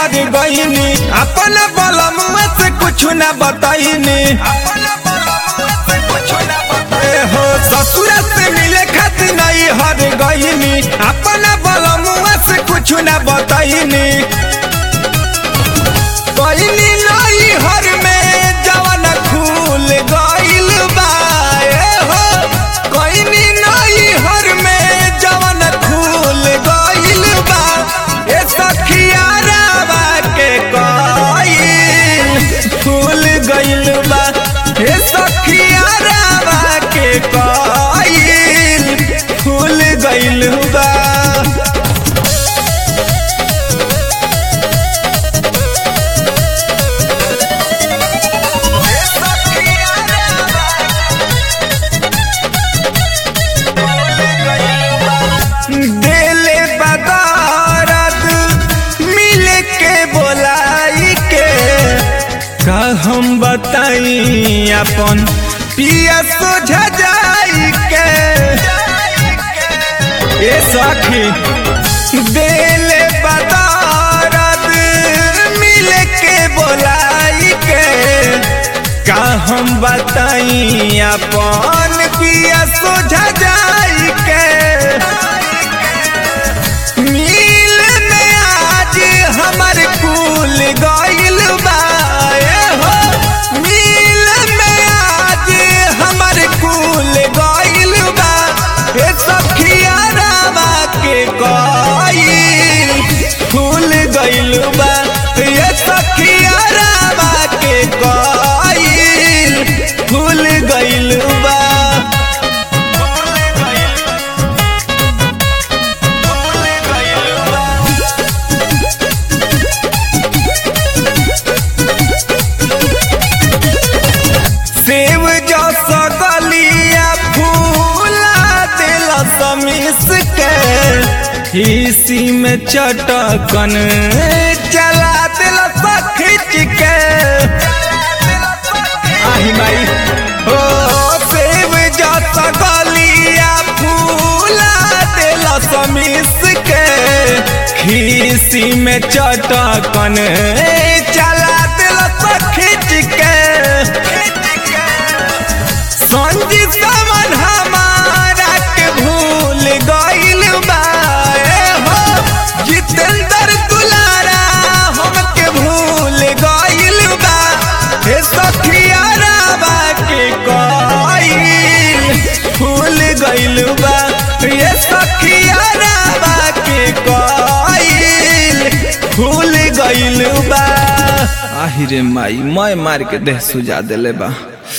हर गईनी अपन बलम से कुछ न बताईनी ए हो ससुर से मिले खातिर नहीं हर गईनी अपन बलम से कुछ न बताईनी गईनी नहीं हर में जवन खूल गइल बा ए हो गईनी नहीं हर में जवन खूल गइल बा ए सखिया रावा के कइल फूल गइल बा ए सखिया रावा के कइल फूल गइल बा देले बदारत मिल के बोलाई के का हम बताई अपन पिया सोझा जाई के ए सखी देले बदारत मिल के बोलाई के का हम बताई अपन पिया सोझा जाई के मिल में आज हमर कुल गइल बा ए हो मिल में आज हमर कुल गइल बा ए सखिया रामा के गइल फूल गइल बा ए सखिया रामा के गइल फूल गइल बा सेव जो सगलिया फूला दिल समिस के इसी में चटकन चला दिल खिंच के आही माई ओ सेव जो सगलिया फूला दिल समिस के खीसी में चटकन चला दिल खिंच के संजी समन हमारा के भूल गइल बा ए हो जितेंद्र दुलारा हम के भूल गइल बा हे सखिया रावा के गइल भूल गइल बा ये सखिया रावा के गइल भूल गइल बा आहिरे माई मैं मार के देह सुजा देले बा